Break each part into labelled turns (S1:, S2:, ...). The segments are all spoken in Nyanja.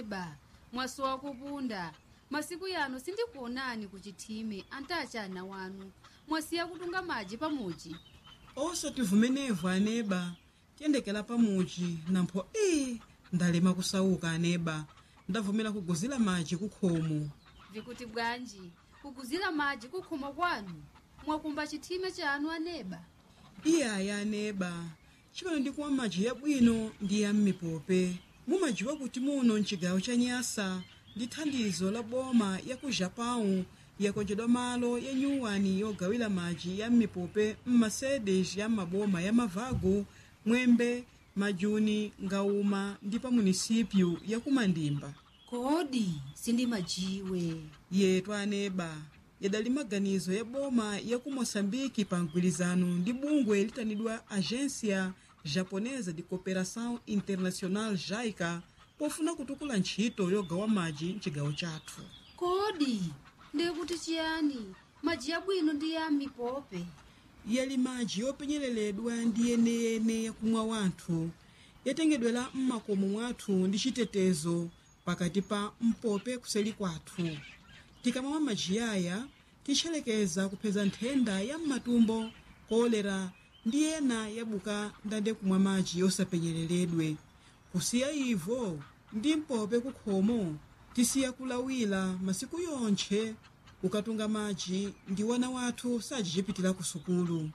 S1: aneba mwasowa kupunda masiku yano sindikuonani kuchithime antachana wanu mwasiya kutunga madzi pamuchi
S2: osativumenevu aneba tiyendekera pamuchi nampho ii ndalema kusauka aneba ndavumera kuguzira madzi kukhomo
S1: vikuti bwanji kuguzira madzi kukhomo kwanu mwakumba chithime chanu aneba
S2: iyaya aneba chimene ndikumwa madzi yabwino ndi ya m'mipope mumadziwa kuti muno mchigawo cha nyasa ndi thandizo la boma ya ku japão yakonjedwa malo ya nyuwani yogawira madzi ya m'mipope m'masedes ya maboma ya mavago mwembe majuni ngauma ndi pa munisipyu ya kumandimba
S1: kodi sindimajiwe
S2: yetu aneba yadali maganizo ya boma ya ku moçambike pa mgwirizano ndi bungwe litanidwa agência japonesa de cooperação internacional jaica pofuna kutukula ntchito yogawa madzi mchigawo chathu
S1: kodi ndikuti chiyani madzi yabwino ndi ya mipope
S2: yali madzi yopenyereredwa ndi yeneyene yakumwa wanthu yatengedwera m'makomo mwathu ndi chitetezo pakati pa mpope kuseli kwathu tikamamwa madzi aya titcherekeza kupeza nthenda ya m'matumbo kolera ndi ena yabuka ndande kumwa madzi yosapenyereredwe kusiya ivo ndi mpope kukhomo tisiya kulawira masiku yonthe kukatunga madzi ndi wana wathu sajichipitira ku sukulu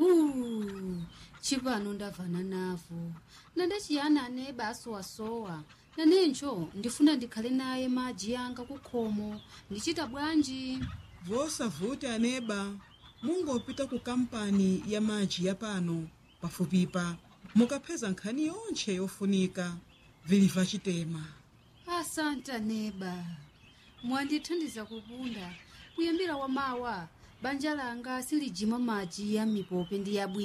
S1: Uh, chipano ndavana navo nandachiyani aneba asowasowa nanencho ndifuna ndikhale naye madzi yanga kukhomo ndichita bwanji
S2: vosavuti aneba mungopita ku kampani ya madzi ya pano pafupipa mukapeza nkhani yonthe yofunika viliva chitema
S1: asante aneba mwandithandiza kupunda kuyambira wamawa banja langa silijima madzi ya mipope ndi yabwino